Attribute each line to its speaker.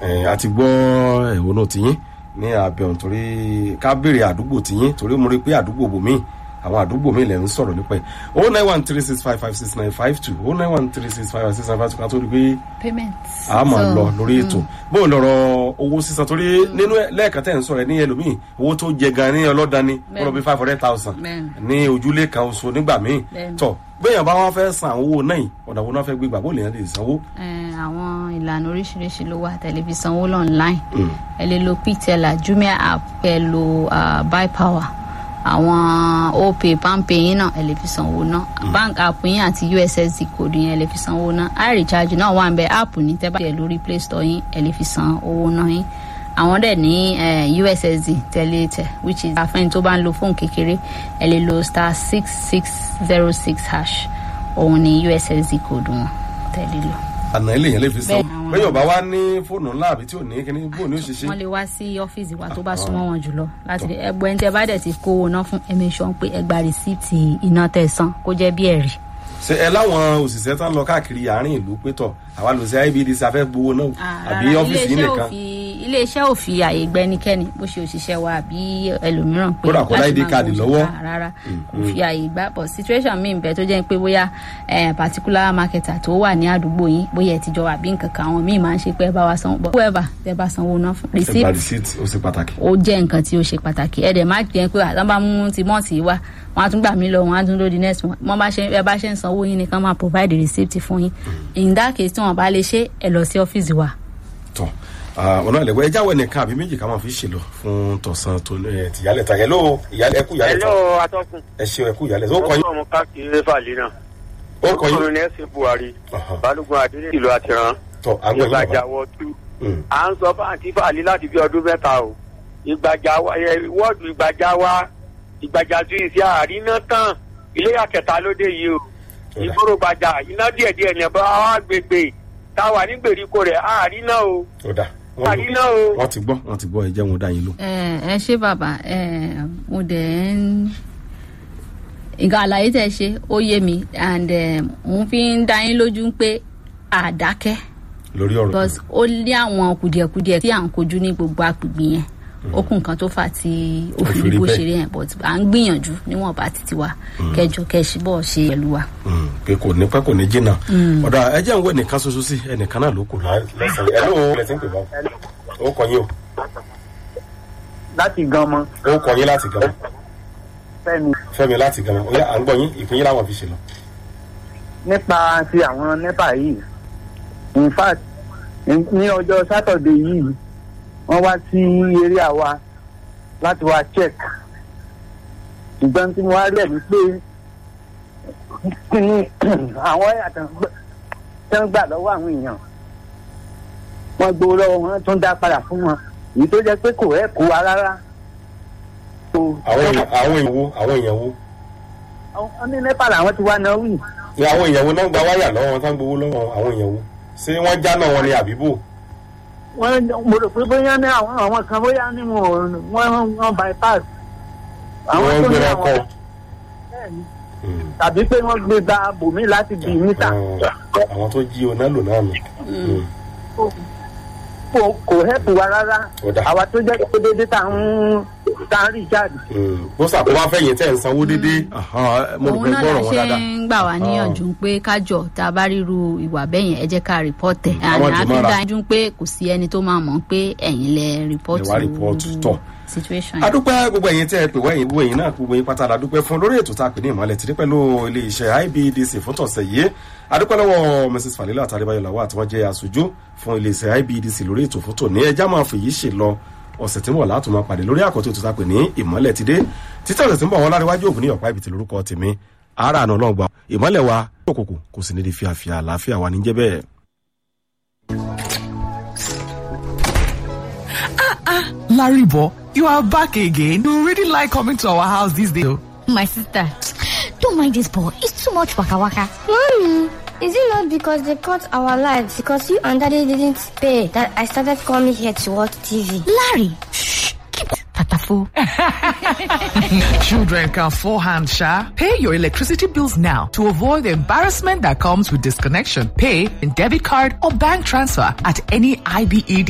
Speaker 1: ẹ̀, a ti gbọ́ ẹ̀wọ̀n tiyín ní abẹ́ọ̀n torí ká béèrè àdúgbò tiyín torí mo rí pé àdúgbò bòmíì àwọn àdúgbò mi lẹ̀ ń sọ̀rọ̀ nípa ẹ̀ o nine one three six five five six nine five two o nine one three six five five six nine five two ká tó rí pé
Speaker 2: payment.
Speaker 1: a máa
Speaker 2: So,
Speaker 1: lọ lórí ètò bó o lọ̀rọ̀ owó sísan torí nínú ẹ̀- lẹ́ẹ̀kan tẹ̀ ń sọ̀rọ̀ ẹ̀ ní ẹlòmíì owó tó jẹ gan ní ọlọ́dani wọ́n lọ bí five hundred thousand
Speaker 2: Bẹ́ẹ̀ni.
Speaker 1: ní ojúlé kan oṣù nígbà míì
Speaker 2: Bẹ́ẹ̀ni.
Speaker 1: tọ̀ gbẹ̀yàn bá wọn fẹ́ san àwọn owó náà yìí ọ̀nà wo náà fẹ́ gbégbà bó lè yàn lè sanwó.
Speaker 2: Eh, àwọn ìlànà oríṣiríṣi ló wà tẹlifíṣàn owó online ẹ lè lo ptela jumia app ẹ lo uh, buy power àwọn opay palmpay yín náà ẹ lè fi sanwó náà bank app yín àti ussd code yín ẹ lè fi sanwó náà irecharge náà wà ń bẹ app ní tẹ́ bá tiẹ̀ lórí play store yín ẹ lè fi san owó náà yín àwọn dẹ̀ ní eh, ussd tẹ̀lé tẹ̀ which is àfẹ́ni tó bá ń lo fóònù kékeré ẹ lè lo star six six zero six hash òun ni ussd code wọn tẹ̀lé lọ.
Speaker 1: àná ilé yẹn lè fi san
Speaker 2: Bẹ́ẹ̀, àwọn-
Speaker 1: bẹ́ẹ̀ ọba wa ní fóònù ńlá àbí tí ò ní kíní bó ní ó ṣe ṣe.
Speaker 2: wọ́n lè wá sí ọ́fíìsì wa tó bá súnmọ́ wọn jùlọ láti rí ẹgbẹ́ ẹni tẹ́ bá dẹ̀ ti kówó ná fún ẹ̀mí sọ pé ẹ gba rìsíìtì iná tẹ̀ san kó jẹ́ bí ẹ̀rí.
Speaker 1: ṣe ẹ láwọn òṣìṣẹ́ tán lọ káàkiri àárín ìlú pétọ̀ àwa lọ sí ibdc afẹ́ gbowó náà àbí ọ́fíìsì yìí nìkan
Speaker 2: iléeṣẹ́ ò fi àyè gbẹ́nikẹ́ni bó ṣe òṣìṣẹ́ wa àbí ẹlòmíràn pé
Speaker 1: Kódà kó
Speaker 2: láti
Speaker 1: ID
Speaker 2: máa
Speaker 1: card
Speaker 2: gbowó
Speaker 1: lọ́wọ́.
Speaker 2: síta rárá kò fi àyè gbà but situation mi bẹ tó jẹ́ pé bóyá eh, particular marketer tó wà ní àdúgbò yín bóyá ẹ ti jọ wà bí nǹkan kan àwọn míì máa ń ṣe pé ẹ bá wa sanwó but whoever tẹ bá sanwó ná fún
Speaker 1: ẹ gba
Speaker 2: receipt
Speaker 1: receipt ó ṣe pàtàkì.
Speaker 2: ó jẹ́ nǹkan tí ó ṣe pàtàkì ẹ dẹ̀ má jẹ́ pé àtàn bá mú ti mọ́ọ̀tì wá wọn á tún gbà mí lọ wọn á tún lóde next month wọn bá ṣe ẹ bá ṣe ń sanwó yín nìkan máa provide receipt fún yín in that case tí wọn bá lè ṣe ẹ lọ sí ọ́fíìsì wa.
Speaker 1: tọ ọ̀nà ìlẹ̀wọ̀ ẹja wẹ̀ nìkan àbí méjì ká máa fi ṣèlọ fún tọ̀sán tó ẹ, tìyálẹ̀ ta hello ìyálẹ̀ ẹkú ìyálẹ̀ ta
Speaker 3: Hello, atọ́kùn.
Speaker 1: ẹ ṣeun ẹkú ìyálẹ̀ ta ó kọ yín
Speaker 3: ọmọ káàkiri fàlẹ́ náà.
Speaker 1: ó kọ yín
Speaker 3: ọkùnrin ẹ̀sìn buhari
Speaker 1: Ọ̀hán.
Speaker 3: balógun adélé ìlú àtìrán
Speaker 1: tọ àgbọ̀ yín
Speaker 3: ìgbàjà
Speaker 1: bàbá
Speaker 3: wọ tú.
Speaker 1: Mm.
Speaker 3: à ń sọ fáǹtì fàlẹ́ láti bí ọdún mẹ́ta o. ìgbàjà wa ẹ, wọ́ọ̀dù ìgbàjà wa ìgbàjà tún ìṣe àríná tán ilé àkẹta lóde yìí o.
Speaker 1: Ọ̀dà.
Speaker 3: ìgboro gbàjà iná díẹ̀díẹ̀ ní ẹ̀bá wa gbègbè táwa ní gbèríko rẹ̀ àríná o
Speaker 1: ó dà wọ́n
Speaker 3: àríná o.
Speaker 1: wọ́n ti gbọ́ wọ́n ti gbọ́ ẹ jẹ́ wọn dá yín lò.
Speaker 2: ẹ ẹ ṣé bàbá ẹ mo dẹ̀ ń nǹkan àlàyé tẹ̀ ṣe ó yé mi and eh, mo fi ń dá yín lójú pé àdákẹ́
Speaker 1: lórí ọ̀rọ̀
Speaker 2: because ó ní àwọn kùdìẹ̀kudiẹ tí à ń kojú ní gbogbo agbègbè yẹn ó kún nǹkan tó fà tí ó fi
Speaker 1: fi
Speaker 2: rí
Speaker 1: rí
Speaker 2: bó
Speaker 1: bẹ́ẹ̀.
Speaker 2: ṣe rí yẹn but à ń gbìyànjú níwọ̀nba títí wa kẹjọ kẹsíbọ̀ ṣe pẹ̀lú wa.
Speaker 1: Mm, pé kò ní pẹ́ kò ní jìnnà ọ̀dà ẹ jẹ́ ń wẹ̀ nìkan ṣoṣo sí ẹnìkan náà ló kù lẹ́sẹ̀ ẹ ló ẹ ti ń pè bá ó kọ yín o
Speaker 4: láti gan mọ
Speaker 1: ó kọ yín láti gan
Speaker 4: fẹmi
Speaker 1: fẹ́mi láti gan ó yá à ń gbọ́ yín ìpín yín láwọn fi ṣe lọ.
Speaker 4: nípa ti àwọn nepa yìí in fact ní ọjọ́ sátọ̀dé yìí wọ́n wá sí eré àwa láti wá check ṣùgbọ́n tí mo wá rí ẹ̀ ní pé kí ni àwọn ẹ̀yàtọ̀ tí wọ́n gbà lọ́wọ́ àwọn èèyàn wọ́n gbowó lọ́wọ́ wọn tún dá padà fún wọn èyí tó jẹ́ pé kò ẹ̀ kó wa rárá. So,
Speaker 1: àwọn èèyàn àwọn èèyàn wo àwọn èèyàn wo
Speaker 4: àwọn ní nepa làwọn ti wá náà wì.
Speaker 1: ni àwọn èèyàn wo náà gba wáyà lọ́wọ́ wọn tán gbowó lọ́wọ́ àwọn èèyàn wo ṣé wọ́n jáná wọn ni àbíbò
Speaker 4: wọ́n mo rò pé bóyá ní àwọn àwọn kan bóyá ní wọn wọ́n wọ́n bypass.
Speaker 1: wọ́n
Speaker 4: tó ní
Speaker 1: gbéra
Speaker 4: àwọn-
Speaker 1: kọ́
Speaker 4: bẹ́ẹ̀ni. tàbí pé wọ́n gbé gba bòmí láti bì mítà.
Speaker 1: àwọn tó jí oná lò náà nù. Mm.
Speaker 4: kò kò hẹ́pù wa rárá.
Speaker 1: Ó dà.
Speaker 4: àwa tó jẹ́ pé dédé tá ń tá ń rí jáde.
Speaker 1: Mm. bó sàkóbá fẹ̀yìn tẹ̀ ń sanwó déédéé Aha, mo rò
Speaker 2: òun
Speaker 1: pé
Speaker 2: náà
Speaker 1: gbọ́rọ̀
Speaker 2: la
Speaker 1: wọn
Speaker 2: ṣe
Speaker 1: dáadáa.
Speaker 2: ń gbà wá níyànjú pé kájọ tá a bá ríru ìwà bẹ́yẹn ẹ jẹ́ ká rìpọ́tẹ̀
Speaker 1: àwọn
Speaker 2: àná
Speaker 1: jùmọ̀ra.
Speaker 2: àfi dá yín pé kò sí ẹni tó máa mọ̀ pé ẹ̀yin lẹ rìpọ́tù
Speaker 1: Lẹ wá rìpọ́ọ̀tù, tọ̀.
Speaker 2: situation yẹn.
Speaker 1: adúpẹ́ gbogbo ẹ̀yin tẹ́ ẹ pè wẹ́yìn gbogbo ẹ̀yin náà gbogbo ẹ̀yin pátá la dúpẹ́ fún lórí ètò tá a pè ní ìmọ̀lẹ̀ tí ní pẹ̀lú ilé iṣẹ́ ibdc fún tọ̀sẹ̀ yìí adúpẹ́ lọ́wọ́ mrs falila àtàlẹ́báyọ̀ làwọ̀ àti wọ́n jẹ́ aṣojú fún ilé iṣẹ́ ibdc lórí ètò fún tòní ẹjá máa fèyí ṣe lọ ọ̀sẹ̀ tí ń bọ̀ látò máa pàdé lórí àkọ́tún ètò tá a pè ní ìmọ̀lẹ̀ ti dé títí ọ̀sẹ̀ tí ń bọ̀ wọn láríwájú ògùn ní ọ̀pá ibìtì lórúkọ tèmi ara àná ọlọ́gbà ìmọ̀lẹ̀ wa òkùnkùn kò sì ní di fíafíà àlàáfíà wa níjẹ́ bẹ́ẹ̀.
Speaker 5: Laribo, you are back again. You really like coming to our house these days.
Speaker 6: My sister, don't mind this boy. It's too much waka waka.
Speaker 7: Mommy, is it not because they cut our lights because you and daddy didn't pay that I started coming here to watch TV?
Speaker 6: Larry, shh, keep tatafo.
Speaker 5: Children can forehand, Sha. Pay your electricity bills now to avoid the embarrassment that comes with disconnection. Pay in debit card or bank transfer at any IBED